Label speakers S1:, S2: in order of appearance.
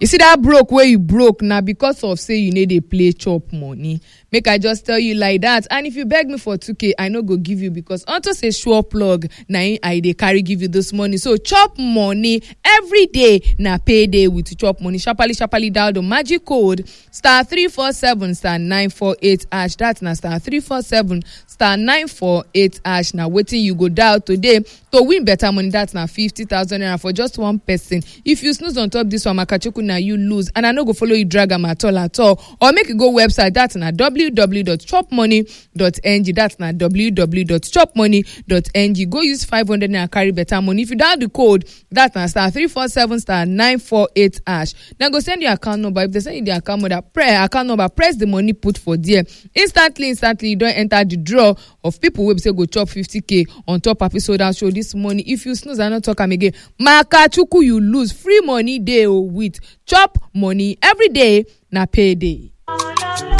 S1: you see that broke wey you broke na because of say you no dey play chop money make i just tell you like that and if you beg me for 2k i no go give you because unto say sure plug na im i dey carry give you this money so chop money every day na payday with chop money sharparly sharparly dial the magic code star 347 star 948 hash that na star 347 star 948 hash na wetin you go dial today to win better money that na 50000 naira for just one person if you snooze on top this one makachukwu na you lose and i no go follow you drag am at all at all or make you go website that na www.chopmoney.ng that na www.chopmoney.ng go use 500 naira carry better money if you dial the code that na star 347 star 948 hash dem go send you account number if dem send you the account number press account number press the money put for there instantly instantly you don enter the draw of people wey be say go chop 50k on top episode show this morning if you snooze i no talk am again makachukwu you lose free money dey o with chop money every day na payday.